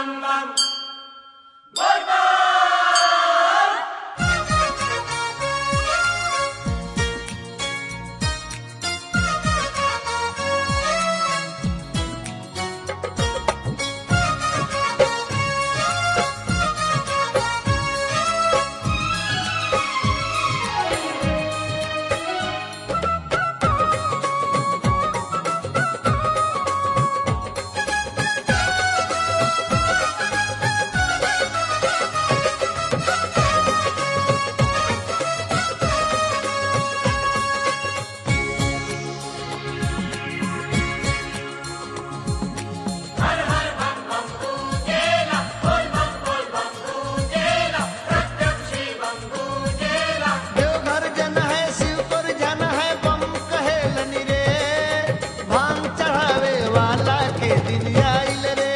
देवघर जन है शिव पर जन है बम कहेलन रे भांग चढ़ावे वाला के दिन आइल रे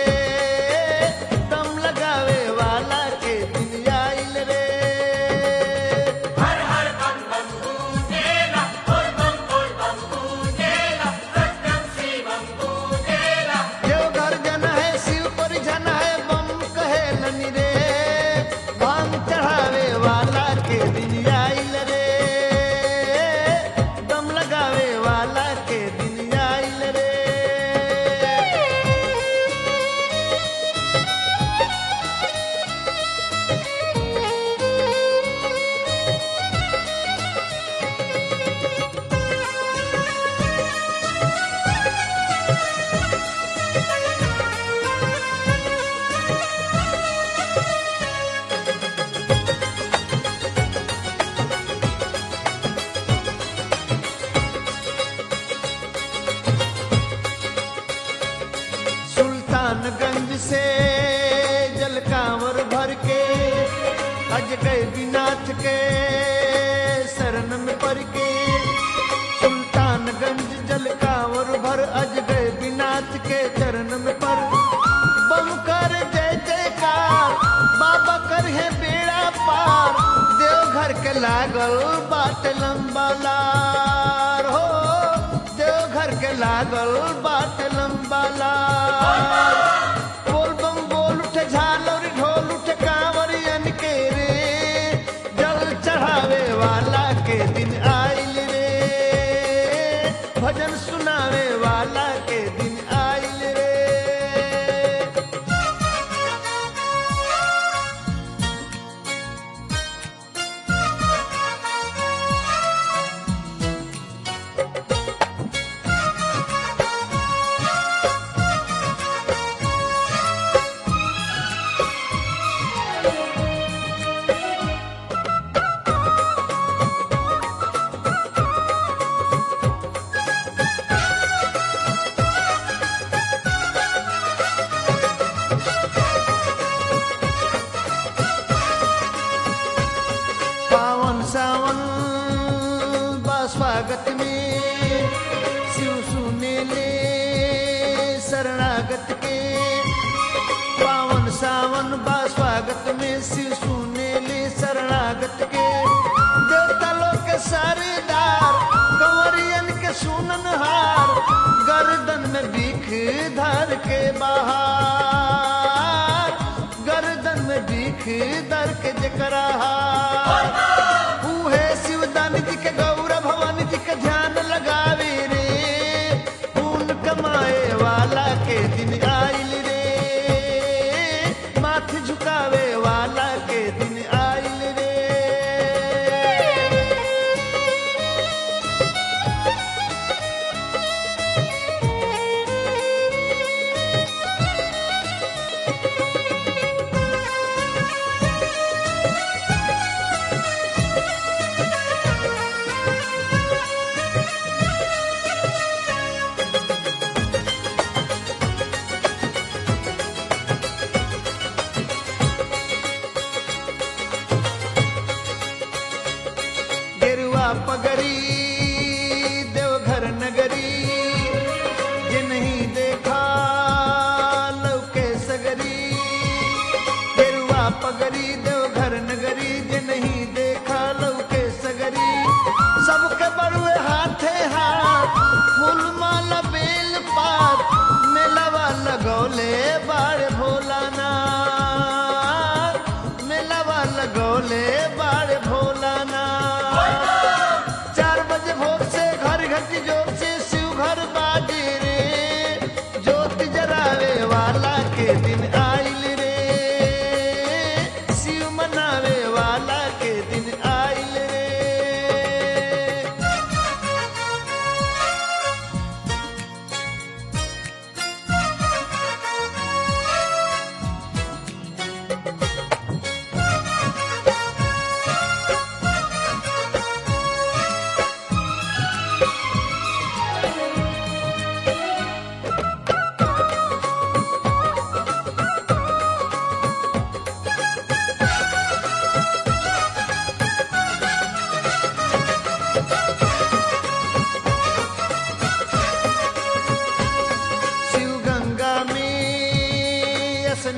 दम लगावे वाला के दिन आइल रे देवघर जन है शिव पर जन है बम कहेलन रे भांग चढ़ावे वाला के दिन आइल रे दम लगावे वाला के दिन आइल रे सुल्तानगंज से जल कांवर भर के अज गए बिनाथ के शरण में पड़ के सुल्तानगंज जल कांवर भर अज गए बिनाथ के चरण में पर बम कर जय जयकार बाबा कर है बेड़ा पार देवघर के लागल बाट लंबा लार हो देवघर के लागल बाट लंबा लार बोल बम बोल उठे झालर ढोल उठे कांवरियन के रे जल चढ़ावे वाला के दिन आइल रे भजन सुनावे वाला के दिन आइल रे पावन सावन बा स्वागत में शिव सुने ले शरणागत के पावन सावन बा स्वागत में शिव सुने ले शरणागत के देवता लोग के सरदार कंवरियन के सुनन हार गर्दन में बीख धर के बाहर गर्दन में बीख दर के जकरा हार उहे शिवदान जी के गौर भवानी जी के ध्यान लगावे रे पून कमाए वाला के दिन आइल रे माथ झुकावे वाला के दिन आइल रे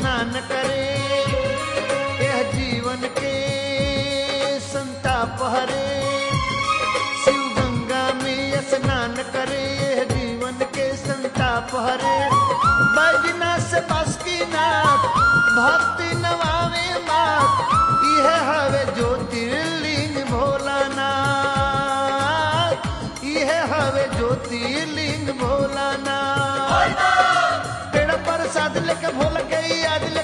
स्नान करे यह जीवन के संताप हरे शिव गंगा में स्नान करे यह जीवन के संताप हरे बजना से बस की नाथ भक्ति नवावे मात यह हवे ज्योतिर्लिंग भोलानाथ यह हवे ज्योतिर्लिंग भोलानाथ पेड़ पर साध लेके भोल के याद ले